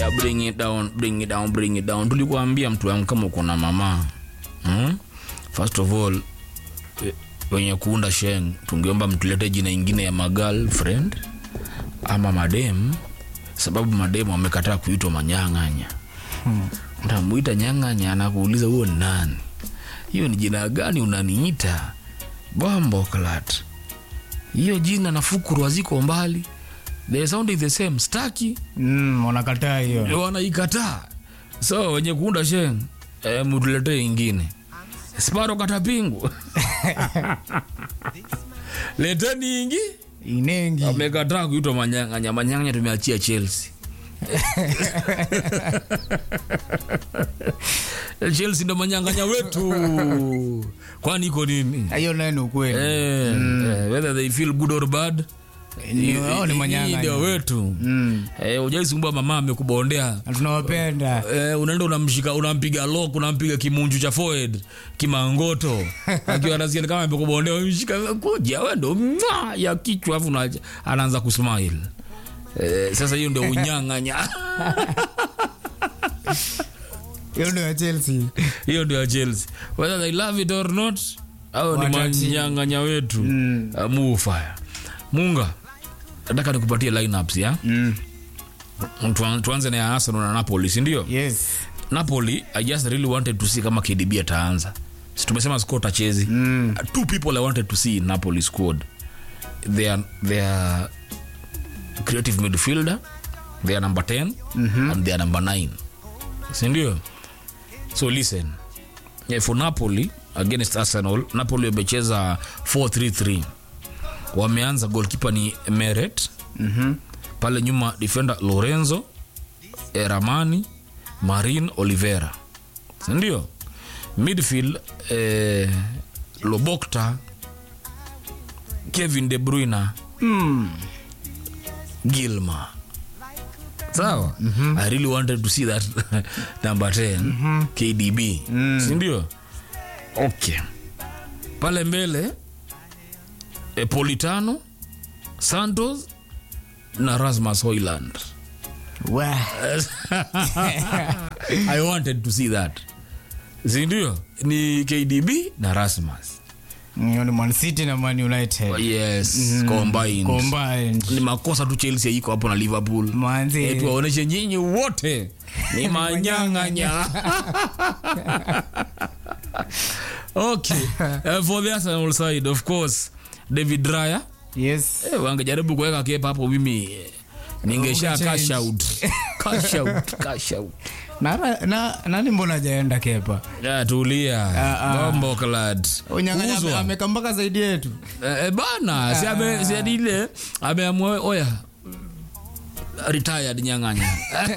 Aya, bring it down, bring it down, bring it down. Tulikuambia mtu wangu kama uko na mama hmm? First of all eh, wenye kuunda sheng tungeomba mtulete jina ingine ya magirlfriend ama madem, sababu madem wamekataa kuitwa manyang'anya. Hmm. Ntamuita nyang'anya, anakuuliza huo ni nani? Hiyo ni jina gani unaniita? Bombo klat, hiyo jina na fukuru haziko mbali, the sound is the same. Staki Mm, wanakataa hiyo. wanaikataa so wenye kuunda sheng e, mtuletee ingine sparo katapingu leteni ingi Inengi. amekataa kuitwa manyang'anya manyang'anya tumeachia chelsea chelsea ndo manyang'anya wetu kwani iko nini Hiyo nayo ni ukweli. eh, eh, whether they feel good or bad Ni- hao ni hii manyang'anya. ndio wetu Mm. eh, ujaisumbua mama amekubondea Na tunawapenda. Eh, unaenda unamshika unampiga lock unampiga kimunju cha forehead kimangoto akiwa anasikia kama amekubondea umshika kuja wewe ndo mwa ya kichwa afu na- anaanza kusmile eh, sasa hiyo ndio unyang'anya Hiyo ndio ya Chelsea. hiyo ndio ya Chelsea whether they love it or not au ni Watati. manyang'anya wetu Mm. uh, mufaya munga nataka nikupatie lineups ya Mm. Tuan- tuanze na ya Arsenal na Napoli si ndio Yes. napoli i just really wanted to see kama kdb ataanza si tumesema squad achezi Mm. Uh, two people i wanted to see in napoli squad they are, they are creative midfielder they are number 10 and they are number 9 sindio so listen yeah, for napoli against arsenal napoli wamecheza 433 wameanza goalkeeper ni meret Mhm. pale nyuma defender lorenzo eh, ramani marin olivera sindio midfield eh, lobokta kevin de bruyne Mm. gilma sawa i really wanted to see that number 10 kdb sindio okay pale mbele eh, politano santos na rasmus hoyland Wah. i wanted to see that sindio ni kdb na rasmus Hiyo ni Man City na Man United. yes combined. Combined. ni makosa tu chelsea iko hapo na liverpool Manzi. Eh, tuwaoneshe nyinyi wote ni manyang'anya okay uh, for the arsenal side of course david raya Yes. eh, wangejaribu kuweka kepa hapo mimi eh, ningesha Ungechange. cash out cash out cash out Na, na, nani mbona hajaenda kepa? ya tulia Ah, ah. bombo clad Unyang'anya ame- Uzwa. ameka mpaka zaidi yetu. Eh, eh, bana si ame si ati ile ameamua oya retired nyang'anya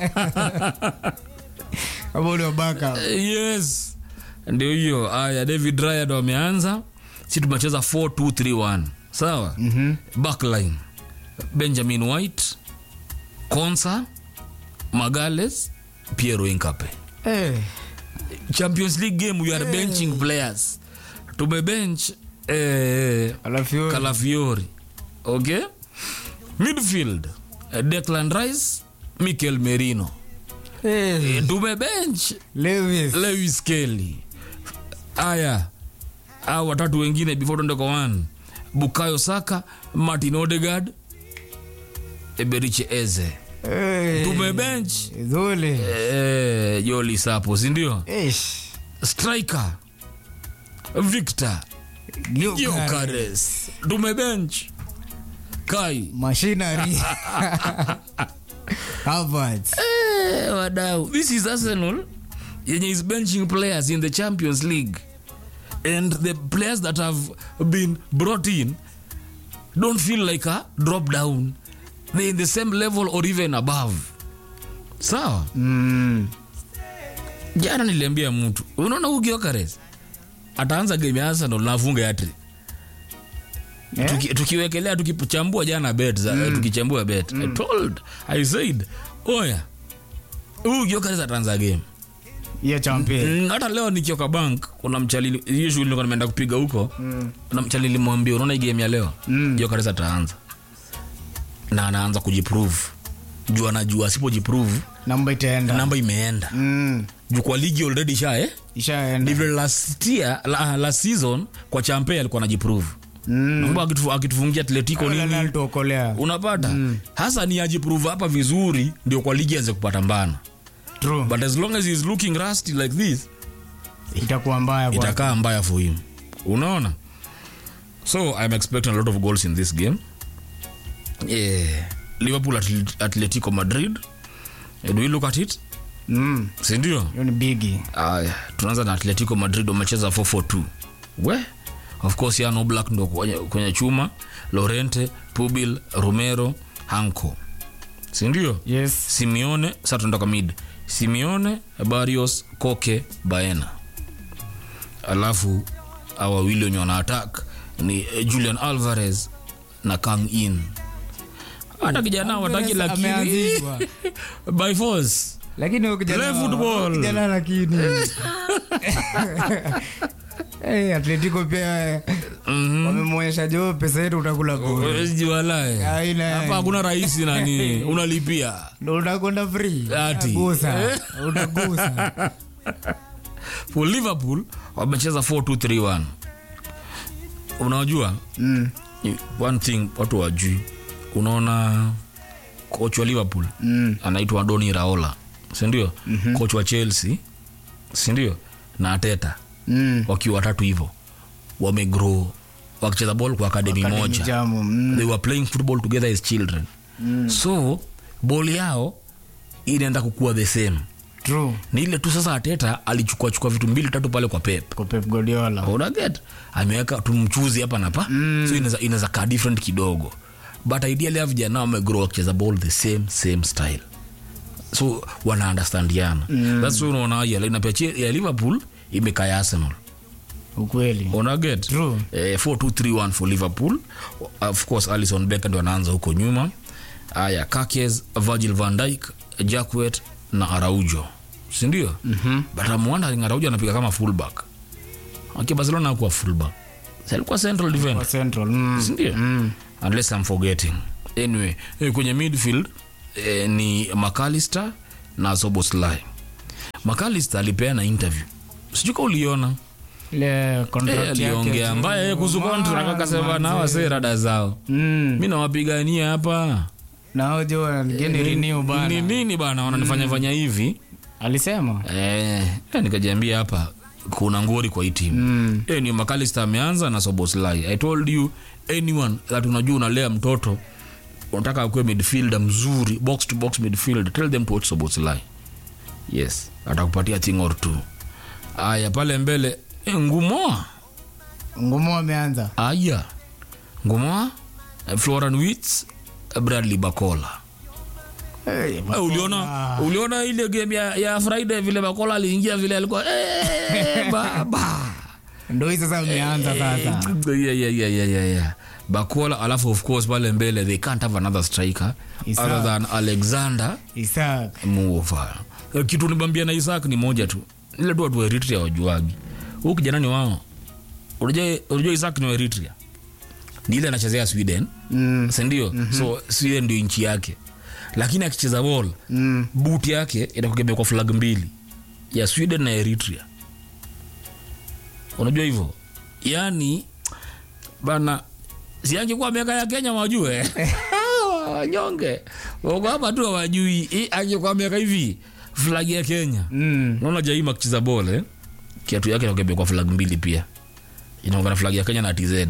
Hapo ule wabaka. yes ndio hiyo aya david ryan ndo ameanza si tumecheza 4231 sawa Mhm. backline benjamin white consa magales piero incape Eh. champions league game we are benching players tumebench eh, Alafu hiyo- calafiori okay midfield eh, declan rice mikel merino Eh. eh, tumebench Lewis. lewis kelly aya au watatu wengine before tuende kwa one bukayo saka martin odegard eberiche eze Eh. tumebench Zule. eh, joli sapo sindio Ish. striker victor Gyökeres. Gyökeres tumebench kai Machinery. Harvard. eh, wadau this is arsenal yenye is benching players in the champions league and the players that have been brought in don't feel like a drop down they're in the same level or even above sawa Mm. jana niliambia mtu unaona huu Gyökeres ataanza game ya arsenal na afunge hatri Eh? Tuki, tukiwekelea tukichambua jana bet za, tukichambua bet I told I said oya huyu Gyökeres ataanza game Hiyo champion. Mm, hata leo nikioka bank kuna mchali hiyo shughuli nilikuwa nimeenda kupiga huko kuna mchali nilimwambia unaona hii game ya leo Mm. Gyökeres ataanza na anaanza kujiprove juu anajua asipojiprove namba itaenda namba imeenda mm. juu kwa ligi already sha eh? ishaenda ndivyo last year la, last season kwa champe alikuwa anajiprove Mm. mm. akitufu, akitufungia atletico Wala nini alituokolea unapata hasa ni ajiprove hapa vizuri ndio kwa ligi anze kupata mbana True. but as long as he is looking rusty like this itakuwa mbaya kwa itakaa mbaya for him unaona so i'm expecting a lot of goals in this game yeah. liverpool Atl- atletico madrid Eh, do we look at it mm. sindio hiyo ni bigi aya tunaanza na atletico madrid wamecheza 442 we of course yano black ndo kwenye, kwenye chuma lorente pubil romero hanco sindio yes simeone sa tunatoka mid simeone barrios koke baena alafu awa wawili wenye wana attack ni eh, julian alvarez na kang in hata kijana wataki lakini Ameanzishwa. by force lakini huyu kijana- Play football. kijana lakini hey, atletico pia Mhm. wamemwonyesha jo pesa yetu utakula bure. Wezi walae. Haina hapa yani. hakuna rahisi nani unalipia ndo utakwenda free Ati. Utagusa. utagusa for liverpool wamecheza 4231 unajua mm. ni one thing watu wajui unaona coach wa liverpool Mm. anaitwa doni raola sindio mm-hmm. coach wa chelsea sindio na ateta Mm. wakiwa watatu hivyo wamegrow wakicheza ball kwa akademi Academy moja Jamu, mm. they were playing football together as children mm. so ball yao inaenda kukua the same True. ni ile tu sasa ateta alichukua chukua vitu mbili tatu pale kwa pep kwa pep guardiola unaget ameweka tumchuzi hapa napa mm. so inaweza- inaweza kaa different kidogo but ideally a vijana wamegrow wakicheza ball the same same style so wana understandiana mm. thats why unaona ya lineup ya Che- ya liverpool imekaa ya arsenal ukweli unaget True. eh, 4231 for liverpool of course alison becker ndo anaanza huko nyuma aya kakes virgil van dyke jackwet na araujo sindio mm-hmm. but I'm wondering araujo anapiga kama fullback aki barcelona akuwa fullback Si alikuwa central kwa defender central mm. sindio Mm. unless i'm forgetting anyway eh, kwenye midfield eh, ni macalister na soboslai macalister alipeana interview sijuka uliona ile contract Eh, yake aliongea tu. mbaya kuhusu Man, contract akasema na manze. wase rada zao Mm. mi nawapigania hapa na hao jo wanageni renew ni bana nini bana wananifanya fanya hivi alisema eh, eh, nikajiambia hapa kuna ngori kwa hii timu mm. eh, ni makalista ameanza na soboslai i told you anyone that unajua unalea mtoto unataka akuwe midfielder mzuri box to box midfield tell them to watch soboslai yes atakupatia thing or two aya pale mbele eh, ngumoa ngumo ameanza aya ngumoa eh, floran wits eh, bradley bakola hey, Eh, uliona uliona ile game ya, ya friday vile bakola aliingia vile alikuwa eh, baba ndo hii sasa ameanza sasa yeah, yeah, yeah, yeah, yeah, yeah. bakola alafu of course pale mbele they can't have another striker Isaac. other than alexander isak muova Eh, kitu nibambia na isaac ni moja tu ile tu watu wa eritrea wajuagi huu kijana ni wao unajua unajua isaac ni wa eritrea ni ile anachezea sweden mm. sindio mm-hmm. so sweden ndio nchi yake lakini akicheza ball mm. boot yake inakugemea kwa flag mbili ya sweden na eritrea unajua hivyo yaani bana siangekuwa miaka ya kenya wajue wanyonge wako hapa tu hawajui Hii angekuwa miaka hivi flag ya kenya Mm. naona jaima akicheza bol eh? kiatu yake inakugemea kwa flag mbili pia inaongana flag ya kenya na tz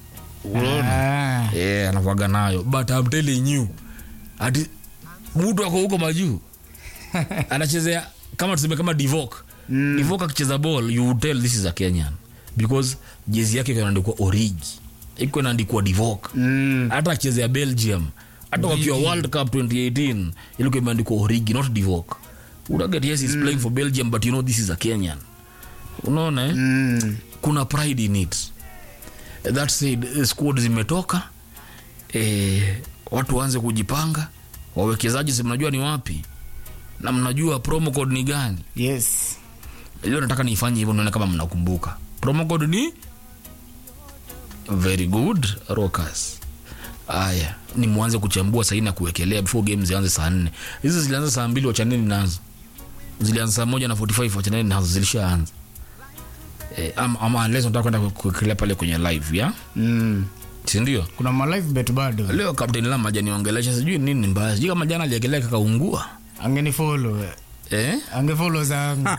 unaona Ah. yeah, anakuaga nayo but I'm telling you ati mtu ako huko majuu anachezea kama tuseme kama divok mm. divok akicheza ball you would tell this is a kenyan because jezi yake iko inaandikwa origi iko inaandikwa divok Mm. hata akichezea belgium hata wakiwa world cup 2018 ilikuwa imeandikwa origi not divok unaget yes he's playing for belgium but you know this is a kenyan unaona eh? Mm. kuna pride in it that said eh, squad zimetoka eh, watu waanze kujipanga wawekezaji si mnajua ni wapi na mnajua promo code ni gani yes leo nataka niifanye hivyo nione kama mnakumbuka promo code ni very good rockers aya ni mwanze kuchambua sahii na kuwekelea before game zianze saa nne hizi zilianza saa mbili wachaneni nazo zilianza saa moja na 45 wachaneni nazo zilishaanza eh, ama, ama unless unataka kwenda ku- kuwekelea pale kwenye live ya mm. sindio kuna malive bet bado leo kapteni lam ajaniongelesha sijui nini mbaya sijui kama jana aliekelea kakaungua angenifolo eh? angefolo zangu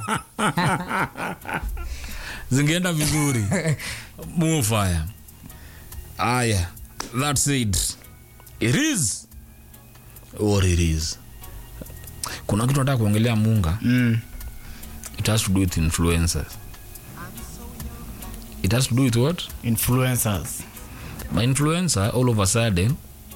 zingeenda vizuri mufaya aya that said it is or it is kuna kitu nataka kuongelea munga mm. it has to do with influencers it has to do with what influencers my influencer all of a sudden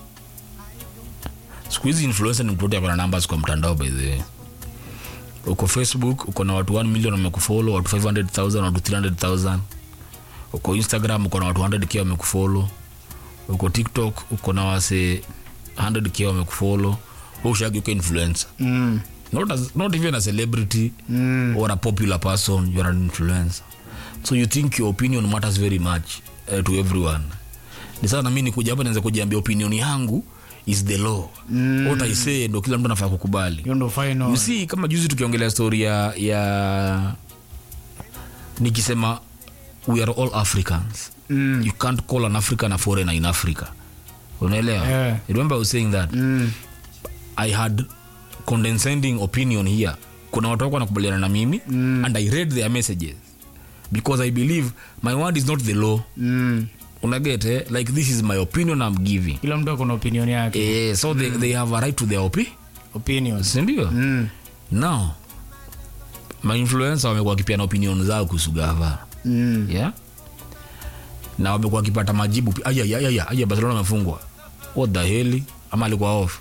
siku hizi influencer ni mtu wote akona numbers kwa mtandao by the way uko facebook uko na watu 1 million wamekufollow watu 500000 watu 300000 uko instagram uko na watu 100k wamekufollow uko tiktok uko na wase 100k wamekufollow Wewe ushagi uko influencer mm. not, as, not even a celebrity Mm. or a popular person you're an influencer so you think your opinion matters very much uh, to everyone ni sana mi nikuja hapa naweza kujiambia opinion yangu is the law mm. what i say ndo kila mtu anafaa kukubali hiyo ndo final you see kama juzi tukiongelea story ya, ya nikisema we are all africans mm. you can't call an african a foreigner in africa unaelewa Yeah. You remember I was saying that Mm. i had condescending opinion here kuna watu wako wanakubaliana na mimi mm. and i read their messages because i believe my word is not the law Mm. unaget eh? like this is my opinion i'm giving kila mtu akona opinion yake eh, so they, they have a right to their opi opinions sindio mm. now mainfluencer wamekuwa wakipiana opinion zao kuhusu gava Mm. yeah? na wamekuwa wakipata majibu pi- aya, aya, aya, aya, barcelona amefungwa what the heli ama alikuwa off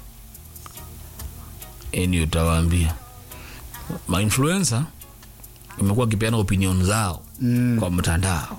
eni utawaambia mainfluencer imekuwa wakipeana opinion zao Mm. kwa mtandao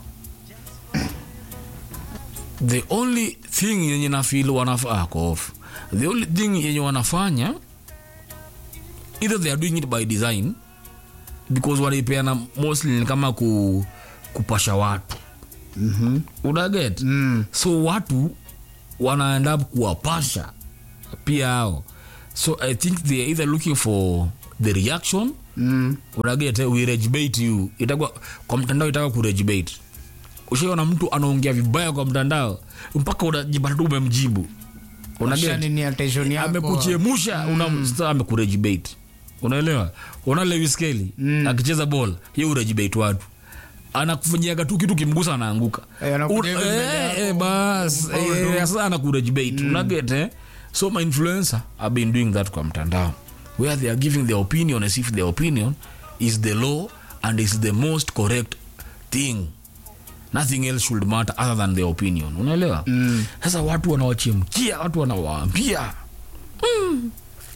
the only thing yenye nafil wanafaa off the only thing yenye wanafanya either they are doing it by design because wanaipeana mostly ni kama ku, kupasha watu Mhm. unaget Mm. so watu wanaenda kuwapasha pia hao so i think they are either looking for the reaction Mm. unaget eh, we rejbait you itakuwa kwa mtandao itaka kurejbait ushaona mtu anaongea vibaya kwa mtandao mpaka unajipata tu umemjibu unaget Shani ni attention yako. amekuchemusha mm. amekurejibate unaelewa una lewiskeli Mm. akicheza ball ye urejibate watu anakufanyiaga tu kitu kimgusa anaanguka Eh, anakuja Un- hivi mbele eh, yako. eh, bas Ufaulu. eh, sasa anakurejibate unaget eh? so my influencer have been doing that kwa mtandao where they are giving their opinion as if their opinion is the law and is the most correct thing nothing else should matter other than their opinion unaelewa Mm. sasa watu wanawachemkia watu wanawaambia mm.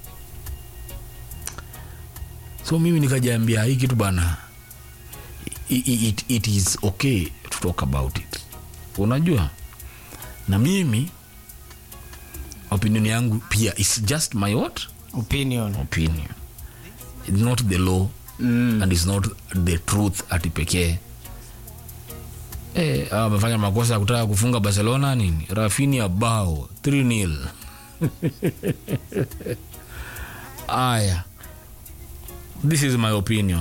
so mimi nikajiambia hii kitu bana i- i- it, it is okay to talk about it unajua na mimi opinion yangu pia is just my what opinion opinion it's not the law mm. and it's not the truth ati pekee Eh, hawa wamefanya makosa ya kutaka kufunga barcelona nini rafinia bao 3 nil aya this is my opinion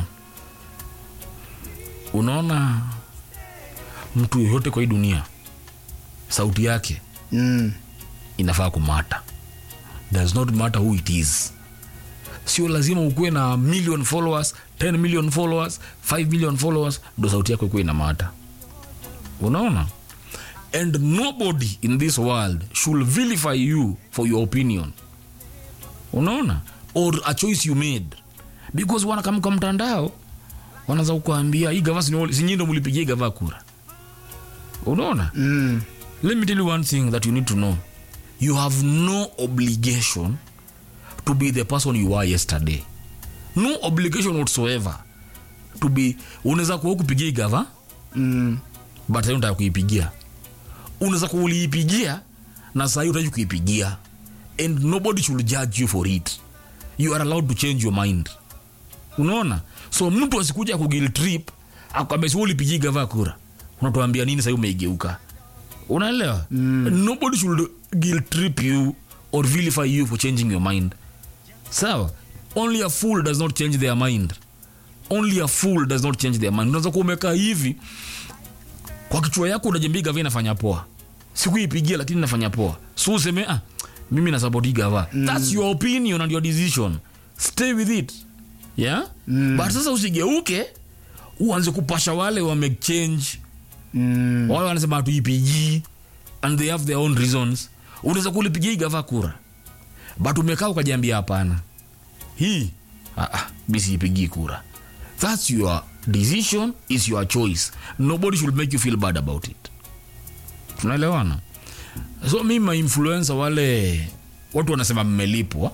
unaona mtu yoyote kwa hii dunia sauti yake Mm. inafaa kumata does not matter who it is sio lazima ukuwe na million followers 10 million followers 5 million followers ndo sauti yako ikuwe inamata unaona and nobody in this world should vilify you for your opinion unaona or a choice you made because wanakamka mtandao wanaza kukuambia hii gava sinyindo mulipigia hii gava kura unaona Mm. let me tell you one thing that you need to know you have no obligation to be the person you were yesterday no obligation whatsoever to be unaweza kuwa kupigia igava Mm. but sahii unataka kuipigia unaweza kuwa uliipigia na sahii utaki kuipigia and nobody should judge you for it you are allowed to change your mind unaona so mtu asikuja kugil trip akwambia si ulipigia gava kura unatuambia nini sahii umeigeuka unaelewa mm. nobody should guilt trip you or vilify you for changing your mind sawa only a fool does not change their mind only a fool does not change their mind unaweza kuwa umekaa hivi kwa kichwa yako unajambia gava inafanya poa sikuipigia lakini inafanya poa so useme ah, mimi nasapoti gava mm. thats your opinion and your decision stay with it yeah mm. but sasa usigeuke uanze kupasha wale wamechange Mm. wale wanasema hatuipigii and they have their own reasons unaweza kulipigia hii gava kura but umekaa ukajiambia hapana hii ah, ah, mi siipigii kura thats your decision is your choice nobody should make you feel bad about it tunaelewana so mi mainfluensa wale watu wanasema mmelipwa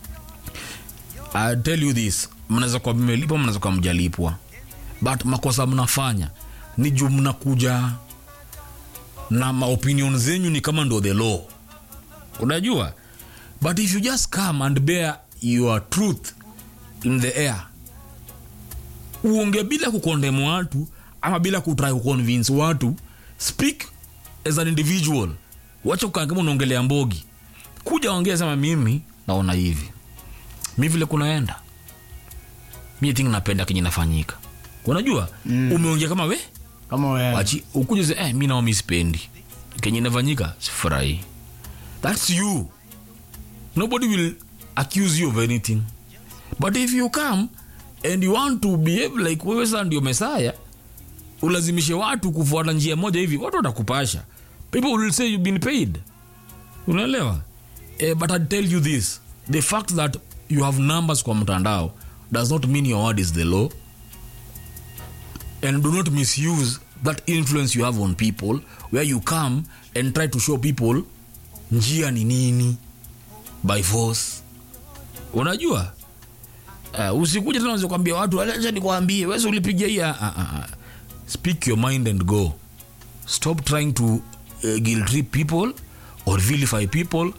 I tell you this mnaweza kuwa mmelipwa mnaweza kuwa mjalipwa but makosa mnafanya ni juu mnakuja na maopinion zenyu ni kama ndo the law unajua but if you just come and bear your truth in the air uonge bila kukondemu watu ama bila kutry kuconvince watu speak as an individual wacha kukaa kama unaongelea mbogi kuja ongea sema mimi naona hivi mi vile kunaenda mi think napenda kenye nafanyika unajua mm. umeongea kama we kama wewe wachi ukuja se eh, mi nao mi sipendi kenye inafanyika sifurahi thats you nobody will accuse you of anything but if you come and you want to behave like wewe saa ndio mesaya ulazimishe watu kufuata njia moja hivi watu watakupasha people will say you've been paid unaelewa eh, but i tell you this the fact that you have numbers kwa mtandao does not mean your word is the law and do not misuse that influence you have on people where you come and try to show people njia ni nini by force unajua uh, usikuja tena unaweza kuambia watu acha nikwambie wewe ulipigia hii ah, ah, ah. speak your mind and go stop trying to uh, guilt trip people or vilify people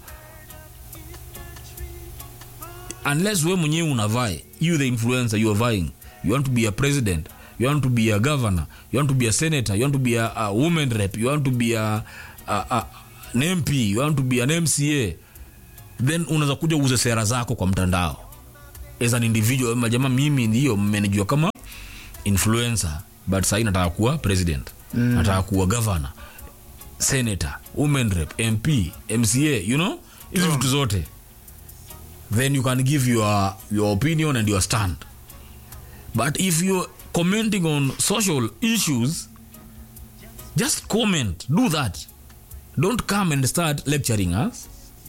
unless we mwenyewe unavae you the influencer you are vying you want to be a president you want to be a governor you want to be a senator you want to be a, a woman rep you want to be a, a, a, an mp you want to be an mca then unaweza kuja uuze sera zako kwa mtandao as an individual majama mimi ndio mmenejua kama influencer but sahii nataka kuwa president mm. nataka kuwa governor senator women rep mp mca you know hizi vitu zote then you can give your, your opinion and your stand but if you're commenting on social issues just comment do that don't come and start lecturing us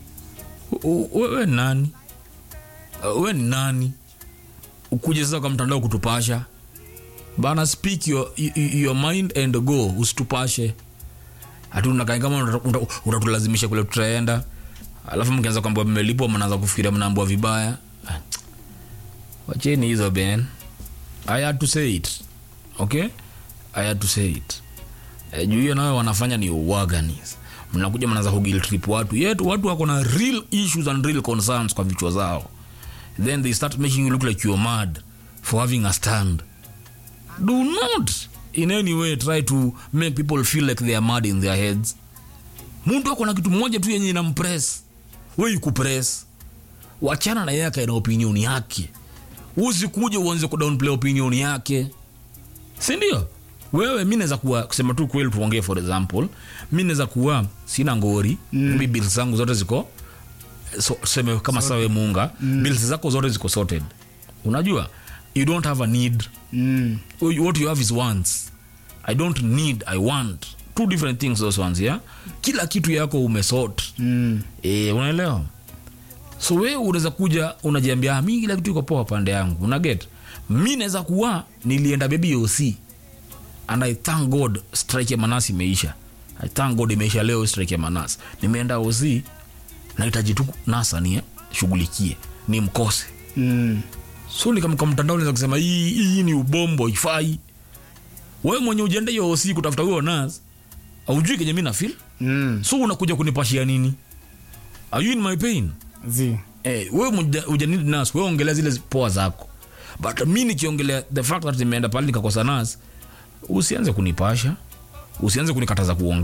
U- u- wewe ni nani Uh, we ni nani ukuje sasa kwa mtandao kutupasha bana speak your, your, your mind and go usitupashe hati unakaa kama unata- unata- unatulazimisha kule tutaenda alafu mkianza kwamba mmelipwa mnaanza kufikiria mnaambua vibaya Ah, wacheni hizo ben i had to say it okay i had to say it e, juu hiyo nayo wanafanya ni uwaganis mnakuja mnaanza kugiltrip watu yetu watu wako na real issues and real concerns kwa vichwa zao then they start making you look like you're mad for having a stand do not in any way try to make people feel like they are mad in their heads mtu ako na kitu moja tu yenye inampress we ikupress wachana na yeye akae na opinion yake usikuja uanze kudownplay opinion yake sindio wewe mi naweza kuwa kusema tu kweli tuongee for example mi naweza kuwa sina ngori mm. mi bills zangu zote ziko so, seme kama sawe munga mm. bills zako zote ziko sorted unajua you don't have a need Mm. what you have is wants i don't need i want two different things those ones yeah kila kitu yako umesort Mm. e, unaelewa so we unaweza kuja unajiambia "Ah, mi kila kitu iko poa pande yangu unaget mi naweza kuwa nilienda bebi oc and i thank god strike ya manasi imeisha i thank god imeisha leo strike ya manasi nimeenda oc nahitaji tu nasa ni shughulikie ni mkose Mm. so nikamka mtandao naweza kusema hii hii ni ubombo ifai wewe mwenye ujenda hiyo oc kutafuta huyo nas aujui kenye mi nafil Mm. so unakuja kunipashia nini are you in my pain Zi. eh, wewe muja- hujanidi nas wewe ongelea zile poa zako but mi nikiongelea the fact that nimeenda pale nikakosa nas usianze kunipasha usianze kunikataza kuongea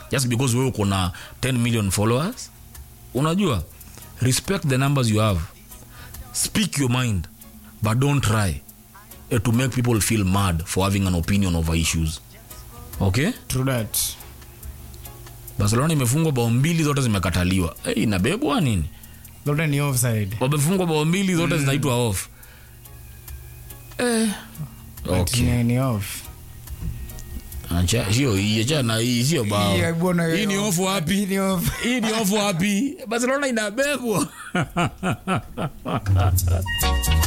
just because wewe uko na 10 million followers unajua respect the numbers you have speak your mind but don't try eh, to make people feel mad for having an opinion over issues okay True that. barcelona imefungwa bao mbili zote zimekataliwa hey, inabebwa nini Zote ni offside. wamefungwa bao mbili zote zinaitwa off eh. But okay. ni- ni off. Acha- hiyo hii, achana na hii sio bao Yeah, bwana, hii ni off wapi Hii ni off. hii ni off wapi barcelona inabebwa